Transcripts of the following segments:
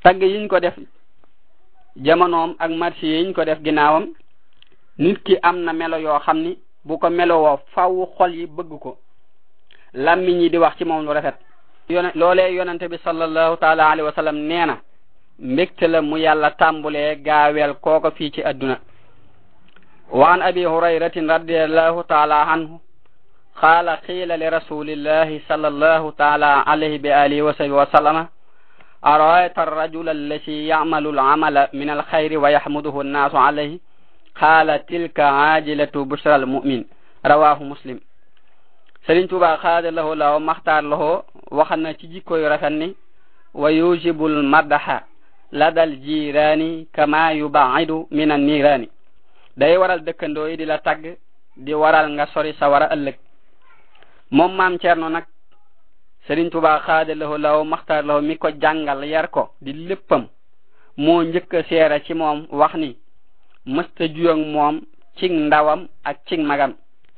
tagg yiñ ko def jamonoom ak marché yiñ ko def ginnaawam nit ki am na melo yoo xam ni bu ko melowoo faw xol yi bëgg ko lammiñ yi di wax ci moom lu rafet yone loolee yonente bi sallallahu taala alayhi wa sallam nee na mbégte la mu yàlla tàmbulee gaaweel kooko fii ci adduna wa an abi hurayratin radiallahu taala anhu qaala qiila li rasulillahi sallallahu taala alayhi bi alihi wa sahbihi wa sallama أرأيت الرجل الذي يعمل العمل من الخير ويحمده الناس عليه قال تلك عاجلة بشرى المؤمن رواه مسلم Sëriñ Tuuba xaada lahu law maxtaar lahu waxal na ci jikko yu rafet ni wa yujibul madaxa ladal jiraani kama yubaidu min an niiraani day waral dëkkandoo yi di la tagg di waral nga sori sa war a ëllëg moom maam Cerno nag Sëriñ Tuuba xaada lahu law maxtaar lahu mi ko jàngal yar ko di léppam moo njëkk a seera ci moom wax ni mësta juyog moom cig ndawam ak cig magam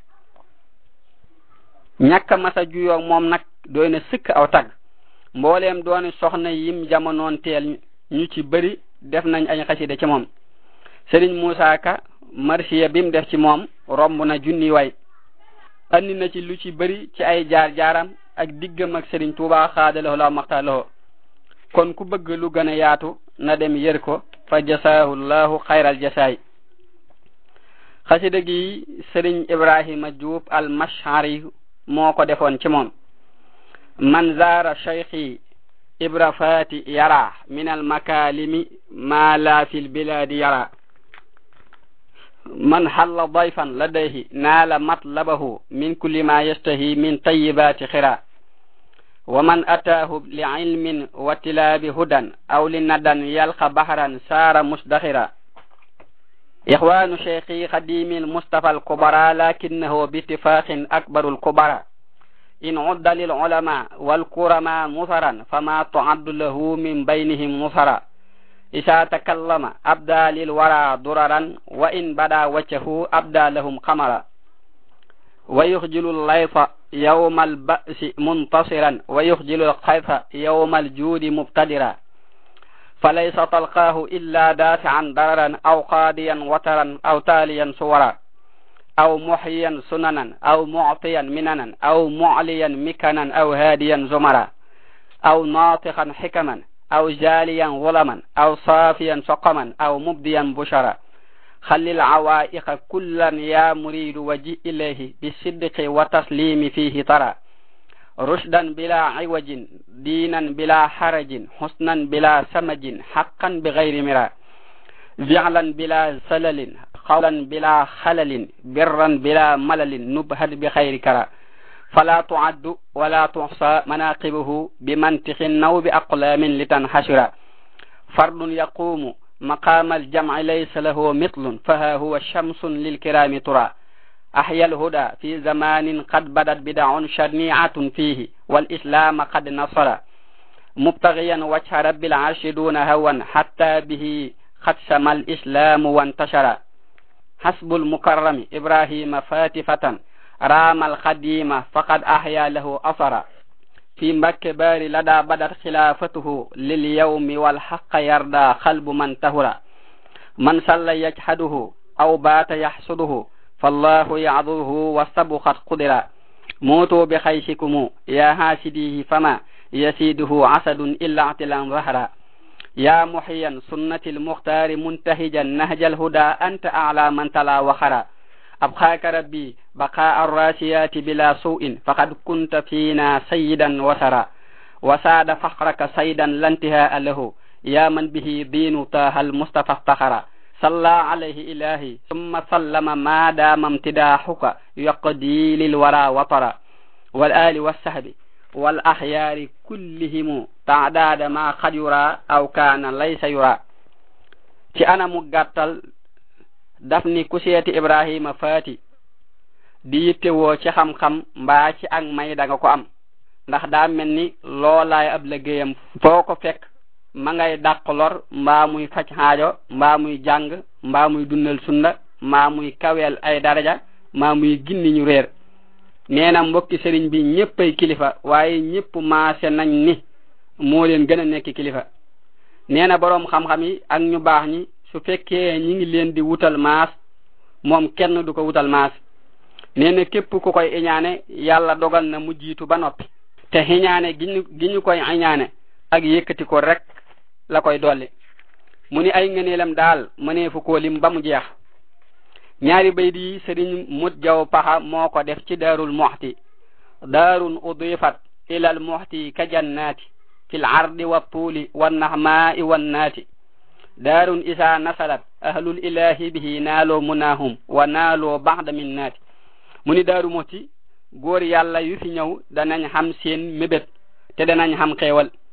ñàkk masa juyoog moom nag doy na sëkk aw tag mbooleem dooni soxna yim jamonoon teel ñu ci bëri def nañ ay xasida ci moom Sëriñ Muusaa Ka marsiya bim def ci moom romb na junni way andi na ci lu ci bëri ci ay jaar-jaaram ak diggam ak Sëriñ Tuubaa xaadaloo la maxtaaloo kon ku bëgg lu gën a yaatu na dem yër ko fa jasaahu llahu xayral jasaay xasida gi Sëriñ Ibrahima Juub al mashari moo ko defoon ci moom man zaara cheikhi ibra fati yara min almakalimi ma la fi lbiladi yara man halla dayfan ladayhi naala matlabahu min kulli ma yastahi min tayibati xira wa man ataahu liilmin wa tilaabi hudan aw linadan yalqa bahran saara musdaxira إخوان شيخي خديم المصطفى الكبرى لكنه باتفاق أكبر الكبرى إن عد للعلماء والكرماء مثرا فما تعد له من بينهم مثرا إذا تكلم أبدى للورى ضررا وإن بدا وجهه أبدى لهم قمرا ويخجل الليث يوم البأس منتصرا ويخجل الخيف يوم الجود مبتدرا فليس تلقاه إلا دافعا ضررا أو قاضيا وترا أو تاليا صورا أو محيا سننا أو معطيا مننا أو معليا مكنا أو هاديا زمرا أو ناطقا حكما أو جاليا ظلما أو صافيا سقما أو مبديا بشرا خل العوائق كلا يا مريد وجئ إليه بالصدق وتسليم فيه ترى رشدا بلا عوج دينا بلا حرج حسنا بلا سمج حقا بغير مرا فعلا بلا سلل قولا بلا خلل برا بلا ملل نبهد بخير كرا فلا تعد ولا تحصى مناقبه بمنطق أو بأقلام لتنحشر فرد يقوم مقام الجمع ليس له مثل فها هو شمس للكرام ترى أحيا الهدى في زمان قد بدت بدع شنيعة فيه والإسلام قد نصر مبتغيا وجه رب العرش دون هوى حتى به قد سمى الإسلام وانتشر حسب المكرم إبراهيم فاتفة رام القديم فقد أحيا له أثرا في مكة بار لدى بدت خلافته لليوم والحق يرضى قلب من تهرى من صلى يجحده أو بات يحسده فالله يعذره واستبخت قدرا موتوا بخيشكم يا هاسديه فما يسيده عسد إلا اعتلا ظهرا يا محيا سنة المختار منتهجا نهج الهدى أنت أعلى من تلا وخرا أبقاك ربي بقاء الراسيات بلا سوء فقد كنت فينا سيدا وسرا وساد فخرك سيدا لا انتهاء له يا من به دين طه المصطفى افتخرا صلى عليه إلهي ثم سلم ما دام امتداحك يقضي للورى وطرا والآل والسهب والأخيار كلهم تعداد ما قد يرى أو كان ليس يرى ci anamu gàttal daf ni ku seeti ibrahima faati di yittewoo ci xam-xam mbaa ci ak may da nga ko am ndax daa mel ni loolaay ab liggéeyam foo ko fekk ma ngay dàq lor mbaa muy faj xaajo mbaa muy jàng mbaa muy dundal sunna mbaa muy kaweel ay daraja mbaa muy ginni ñu réer nee na mbokki sëriñ bi ñéppay kilifa waaye ñépp maase nañ ni moo leen gën a nekk kilifa nee na boroom xam-xam yi ak ñu baax ñi su fekkee ñi ngi leen di wutal maas moom kenn du ko wutal maas nee na képp ku koy iñaane yàlla dogal na mu jiitu ba noppi te xiñaane gi ñu gi ñu koy iñaane ak yëkkati ko rek la koy dolli mu ni ay ngëneelam daal mëneefu koo lim ba mu jeex ñaari bayt yi sëriñ mut jaw paxa moo ko def ci daarul muxti daarun udifat ila al muxti ka jannaati fi l ardi wa tuuli wa nahmaai wa naati daarun isa nasalat ahlul ilahi bihi naaloo munaahum wa naaloo baxda min naati mu ni daaru muxti góor yàlla yu fi ñëw danañ xam seen mébét te danañ xam xeewal